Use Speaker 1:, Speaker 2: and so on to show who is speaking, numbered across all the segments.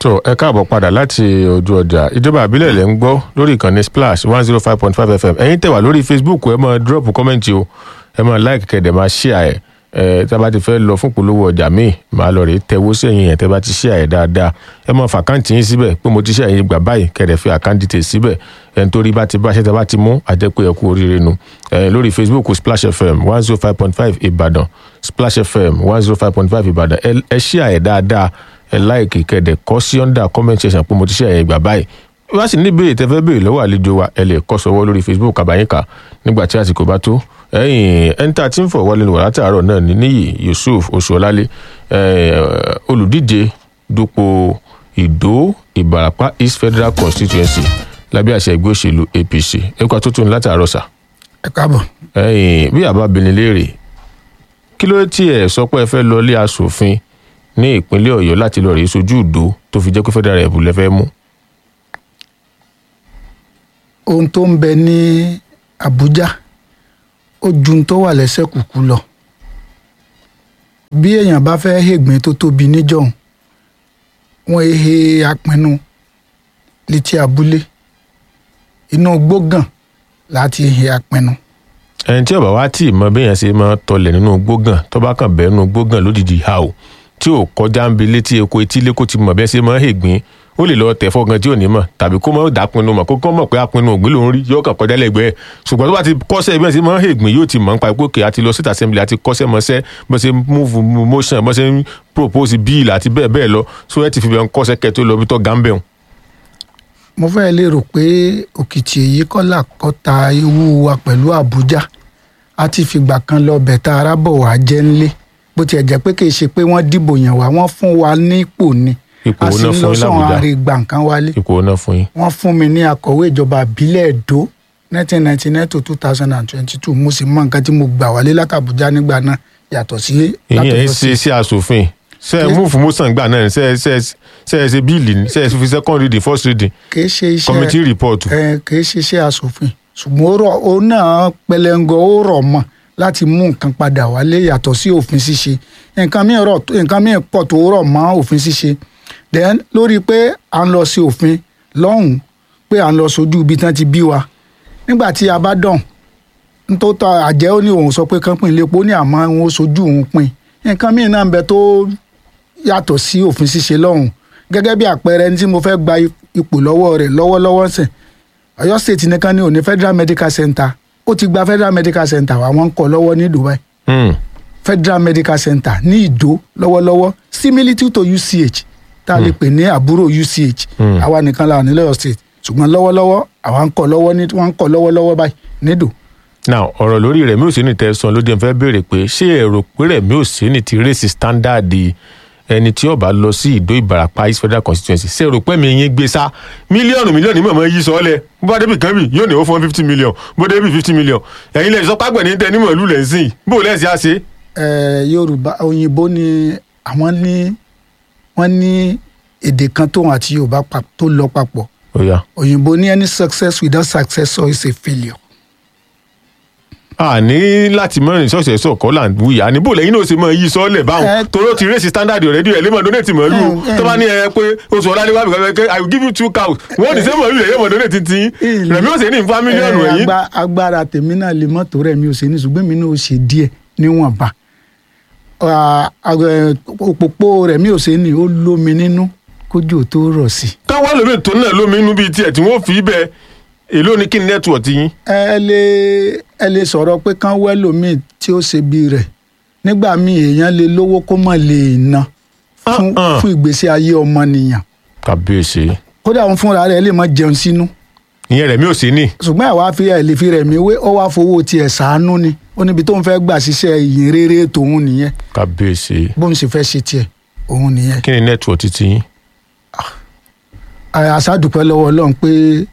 Speaker 1: tó ẹ káàbọ̀ padà láti ojú ọjà ìjọba àbílẹ̀ lẹ́ ń gbọ́ lórí ìkànnì splash one zero five point five fm ẹ̀yin tẹ̀ wá lórí facebook ẹ máa drop comment o ẹ máa like kẹ̀dẹ̀ máa share ẹ̀ ẹ tá a bá ti fẹ́ lọ fún polówó ọjà míì máa lọ rèé tẹwó sẹ́yìn yẹn tẹ́ bá ti share ẹ̀ dáadáa ẹ máa fà káǹtì yín síbẹ̀ pé mo ti share yín gbà báyìí kẹ̀dẹ̀ fi àkáǹtì tè síbẹ̀ ẹ̀ ń torí bá ti bá ṣẹ́ tẹ́ bá ti mú àjẹpẹ́ ẹ kú oríire nu ẹ lórí facebook splash fm one zero five point five ìbàdàn splash fm one zero five point five ìbàdàn ẹ ẹ share ẹ̀ dáadáa ẹ láìkì kẹ̀dẹ̀ kọ́ sí under comment section pé mo ti share yẹn gbà báyìí wá sì ní ìbéèrè tẹ́ fẹ́ béèrè lọ́wọ́ àlejò wa ẹ lè kọ sọ́wọ́ lórí facebook àbáyínká nígbà tí àsìkò bá tó ẹ̀yìn ẹńtà tí ń fọ̀ wọlé wà látàárọ̀ náà ní níyì yusuf oṣuọlálé olùdíje dupò ìdó ìbàràpá east federal constituency lábẹ́ àṣẹ ẹgbẹ́ òṣèlú apc ẹ̀kọ́ tó tún látàárọ̀ sà.
Speaker 2: ẹ káàbọ̀.
Speaker 1: ẹ̀yìn bí àbá bini léèrè kí ló tí ẹ sọ pé ẹ fẹ́ lọ ilé asòfin ní ìpínlẹ̀ ọ̀yọ́ láti lọ rèé sojú ìdó tó fi jẹ́ pé federal rep lẹ́fẹ́ mú
Speaker 2: ohun tó ń bẹ ní Àbújá ó ju ohun tó wà lẹ́sẹ̀ kùkú lọ bí èèyàn bá fẹ́ hègbìn tó tóbi níjọ̀hún wọ́n ehe apinnu létí abúlé inú gbógàn láti ehe apinnu.
Speaker 1: ẹni tí ọba wa tí ì mọ béèyàn ṣe máa tọlẹ̀ nínú gbógàn tó bá kàn bẹ́ẹ̀ nínú gbógàn lódìdí ha o tí ò kọjá ń bi létí eko etí lẹ́kọ̀ọ́ ti mọ̀ bẹ́ẹ̀ ṣe máa hègbìn ó lè lọ tẹ̀ fọ́gàn tí ò ní mọ̀ tàbí kó mọ̀ dàpinnu mọ̀ kó kọ́ mọ̀ pé apinnu ògbìn ló ń rí yóò kàn kọjá lẹ́gbẹ̀ẹ́ ṣùgbọ́n tó bá ti kọ́sẹ́ bí wọ́n ṣe máa ń hègbìn yóò ti mọ̀ nípa ipò kè àti lọ state assembly àti kọ́sẹ́ mọ́sẹ́ bó ṣe move motion bó ṣe ń propose bill àti bẹ́ẹ̀ bẹ́ẹ̀ lọ so ẹ ti fi bẹ́ẹ̀ kọ́sẹ́ kẹ́ tó lọ bí tọ́ gambẹ́hùn.
Speaker 2: mo fẹ́ lérò pé òkìtì èyí kọ́là kọ́ta ewu wa pẹ̀lú Àbújá a ti fìgbà kan lọ bẹ̀ta arábọ̀ wá jẹ́ ńlé bó tiẹ̀ jẹ́ pé kì í ṣe pé wọ́n dìbò yàn wá wọ́n fún wa nípò ni
Speaker 1: ipò
Speaker 2: a
Speaker 1: wo
Speaker 2: sì
Speaker 1: náà
Speaker 2: ń
Speaker 1: fún
Speaker 2: lọ
Speaker 1: yín
Speaker 2: sọ̀rọ̀
Speaker 1: làbújá
Speaker 2: àrè gbà nǹkan wálé
Speaker 1: ipò wo náà fún yín.
Speaker 2: wọ́n fún mi ní akọ̀wé ìjọba ìbílẹ̀ Èdó 1999 to 2022 mo sì mọ nǹkan tí mo gbà wálé látàbújá nígbà náà yàtọ̀ sí
Speaker 1: ìyẹn ẹ
Speaker 2: látọ̀yọ́
Speaker 1: ṣe
Speaker 2: sí
Speaker 1: sí asòfin ṣe ẹ mú fún mọ́sàn gbà náà ṣe ẹ ṣe ẹ ṣe ẹ ṣe bíìlì ní ṣe ẹ fi second reading first reading
Speaker 2: kìí ṣe iṣẹ́
Speaker 1: committee report.
Speaker 2: ẹ kìí ṣe iṣẹ́ asòfin ṣùgbọ́n ó rọ̀ ó náà pẹlẹngọ ó rọ̀ mọ́ láti mú nǹkan padà wálé yàtọ̀ sí òfin ṣíṣe nǹkan míì rọ̀ nǹkan míì pọ̀ tó rọ̀ mọ́ òfin ṣíṣe then lórí pé à ń lọ sí òfin lọ́hùn pé à ń lọ sójú ibi tán ti bí wa nígbà tí a bá dàn ntótọ́ àjẹ́ ó ní òun sọ pé kán pín lépo ó ní àmọ́ òun ó sojú òun pín nǹkan míì náà ń bẹ tó yàtọ̀ sí òfin ṣíṣe lọ́hùn gẹ́gẹ́ bí àpẹẹrẹ ní tí mo fẹ́ gba ipò lọ́wọ́ rẹ̀ lọ́wọ́lọ́wọ́ sìn Ọ̀yọ́ state nìkan ni òní federal medical center ó ti gba federal medical center wa wọ́n ń kọ́ lọ́wọ́ ní Dubai
Speaker 1: Hmm.
Speaker 2: federal medical center ní Ìdó lọ́wọ́lọ́wọ́ similitude to UCH tá a lè pè ní àbúrò UCH
Speaker 1: Hmm.
Speaker 2: àwa nìkan la wà ní Ọ̀yọ́ state ṣùgbọ́n lọ́wọ́lọ́wọ́ àwa ń kọ́ lọ́wọ́ ní wọ́n ń kọ́ lọ́wọ́lọ́wọ́ báyìí nídò
Speaker 1: now ọ̀rọ̀ lórí Rẹ̀mí Òsínì tẹ̀sán ló dé fẹ́ béèrè pé ṣé ẹ rò pé Rẹ̀mí Òsínì ti rèsì standard ẹni tí ó bá lọ sí Ìdó Ìbàràpá East Federal Constituency ṣé ẹ rò pé mi yín gbé sá mílíọ̀nù mílíọ̀nù mọ̀mọ́ yí sọ́ọ́lẹ̀ bó bá débi kan bì yóò ní ó fún fifty million bó débi fifty million ẹ̀yin lẹ́yìn sọ́pàgbẹ̀ ní tẹ́ nímọ̀ ìlú lẹ́sìn bó lẹ́sìn á ṣe.
Speaker 2: eh, Yorùbá òyìnbó ni àwọn ní wọ́n ní èdè kan tóun àti Yorùbá pa- tó lọ papọ̀
Speaker 1: ó yá
Speaker 2: òyìnbó ní any success without successor is a failure.
Speaker 1: a ní láti mọ́rin ṣọ́ọ̀ṣẹ̀ sọ̀ kọ́ là ń wuyà ní bó lẹ́yìn náà ṣe mọ́ yí sọ́ọ́lẹ̀ báwọn
Speaker 2: Ẹ-
Speaker 1: torí ó ti rèsì standard already ẹ̀ lè mọ̀ donate mọ̀lú o
Speaker 2: Ẹ- ẹ-
Speaker 1: tó bá ní ẹ pé oṣù ọ̀la ní wàá bìkan pé I will give you two cows wọ́n ní sẹ́ mọ̀lú lẹ́yìn mọ̀ donate ti
Speaker 2: Ìlú-
Speaker 1: Rẹ̀mí Òsínì ń fa mílíọ̀nù
Speaker 2: Eh,
Speaker 1: ẹ̀yìn
Speaker 2: agba- agbára tèmi náà lè mọ́tò rẹ̀ mi ò ṣe ní ṣùgbọ́n mi náà ó ṣe díẹ̀ níwọ̀nba Ah, ah, òpópó rẹ̀ mi ò ṣe ní ó lómi nínú kójú ò tó rọ̀ sí.
Speaker 1: káwọn lómi tó náà lómi inú bíi tiẹ̀ tí wọ́n fi bẹ́ẹ̀ èló ni kí ni network yín
Speaker 2: ẹ lè ẹ lè sọ̀rọ̀ pé kán wẹ́ lómi tí ó ṣe bí rẹ̀ nígbà míì èèyàn lè lówó kó mọ̀ lè ná fún
Speaker 1: Ah, ah.
Speaker 2: fún ìgbésí ayé ọmọnìyàn
Speaker 1: kàbíyèsí
Speaker 2: kódà òun fúnra rẹ̀ lè má jẹun sínú
Speaker 1: ìyẹn Rẹ̀mí Òsínì
Speaker 2: ṣùgbọ́n àwa fi ẹ̀ lè fi rẹ̀ mí wé ó wá fowó tiẹ̀ ṣàánú ni ó níbi tó ń fẹ́ gbà ṣiṣẹ́ ìyìn rere tòun nìyẹn
Speaker 1: kàbíyèsí
Speaker 2: bó ń ṣe fẹ́ ṣe tiẹ̀ òun nìyẹn
Speaker 1: kí ni network ti ti yín
Speaker 2: àṣàdùpẹ́ lọ́wọ́ ọlọ́run pé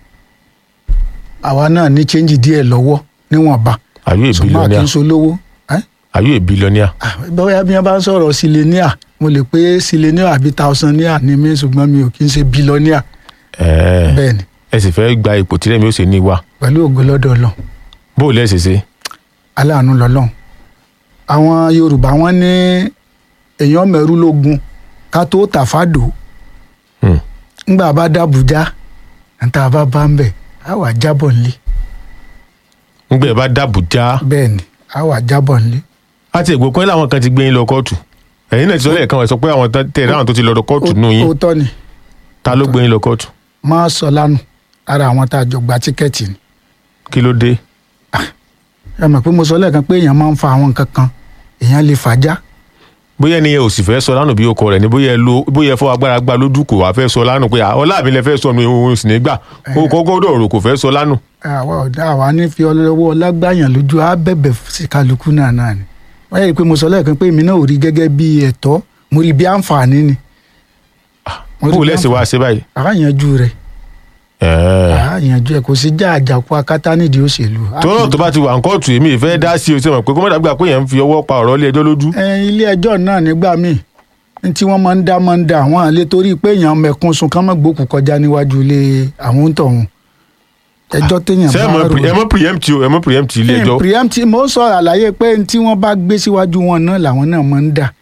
Speaker 2: àwa náà ní chẹ́ńjì díẹ̀ lọ́wọ́ níwọ̀nba
Speaker 1: are you a
Speaker 2: ṣùgbọ́n
Speaker 1: billionaire
Speaker 2: àkínso lówó
Speaker 1: are you a billionaire
Speaker 2: bóyá bí wọ́n bá ń sọ̀rọ̀ sílẹ̀níà mo lè pé sílẹ̀níà àbí tàùsàníà ni mí ṣùgbọ́n mi ò kí ń ṣe bílọ́níà
Speaker 1: ẹ̀ẹ́
Speaker 2: bẹ́ẹ̀ ni
Speaker 1: ẹ sì fẹ́ gba ipò tí Rẹ̀mí Òsínì wà
Speaker 2: pẹ̀lú ògo lọ́dọ̀ ọlọ́run
Speaker 1: bó o lẹ́sẹ̀ ṣe
Speaker 2: aláàánú lọ́lọ́run àwọn yorùbá wọn ní èèyàn mẹ́rú lógun ká tó tàfádò
Speaker 1: Hmm.
Speaker 2: ńgbà bá dàbújá níta bá bá ń bẹ̀ á wà jábọ̀ nílé
Speaker 1: ńgbẹ́ ẹ bá dàbújá
Speaker 2: bẹ́ẹ̀ ni á wà jábọ̀ nílé
Speaker 1: àti ègbò kan láwọn kan ti gbé yín lọ kóòtù ẹ̀yin náà ti sọ lẹ́ẹ̀kan ẹ̀ sọ pé àwọn tán- tẹ̀ láwọn tó ti lọ kóòtù nù yín
Speaker 2: òótọ́ ni
Speaker 1: ta ló gbé yín lọ kóòtù
Speaker 2: máa sọ lánàá ara àwọn tá a jọ gba tíkẹ́ẹ̀tì ni
Speaker 1: kí ló dé
Speaker 2: ẹ mọ̀ pé mo sọ lẹ́ẹ̀kan pé èèyàn máa ń fa àwọn nǹkan kan èèyàn lè fàájá
Speaker 1: bóyá ẹni yẹn ò sì fẹ́ sọ lánàá bí ọkọ rẹ̀ ni bóyá ẹ lo bóyá ẹ fọ agbára gbá lójú kò wá fẹ́ sọ lánàá pé "Ah, ọlá mi lẹ fẹ́ sọ mi òun sì ní gbà ó kọ́kọ́ dọ̀rọ̀ kò fẹ́ sọ lánàá
Speaker 2: àwa ọ̀dà àwa ní fi ọlọ́wọ́ ọlágbáyàn lójú á bẹ̀bẹ̀ sí kálukú náà náà ni wọ́n yẹ pé mo sọ lẹ́ẹ̀kan pé èmi náà ò rí gẹ́gẹ́ bí ẹ̀tọ́ mo rí bí àǹfààní ni. Mo rí
Speaker 1: bó
Speaker 2: bí
Speaker 1: lẹ́sẹ̀ wá ṣe báyìí.
Speaker 2: àáyanjú rẹ̀
Speaker 1: Ẹ̀ẹ́.
Speaker 2: àáyanjú ẹ̀ kò sí já àjàkú akátá nídìí òṣèlú.
Speaker 1: tọ́lọ́ tó bá ti wà ń kóòtù èmi ìfẹ́ dá sí o ṣe mọ̀ pé kọ́mọ́dà gbà pé yẹn ń fi ọwọ́ pa ọ̀rọ̀ ilé ẹjọ́ lójú.
Speaker 2: ẹ ilé ẹjọ́ náà nígbà míì ní tí wọ́n máa ń dá máa ń dá àwọn àlè torí pé èèyàn mẹ̀kún sun kán mọ́ gbòkú kọjá níwájú ilé àwọn ń tọ̀hún ẹjọ́ téèyàn
Speaker 1: ṣé ẹ
Speaker 2: bá
Speaker 1: mọ̀
Speaker 2: rò
Speaker 1: ẹ mọ̀ preempt o ẹ mọ̀ preempt ilé ẹjọ́.
Speaker 2: preempt mo sọ àlàyé pé tí wọ́n bá gbé síwájú wọn náà làwọn náà máa ń dà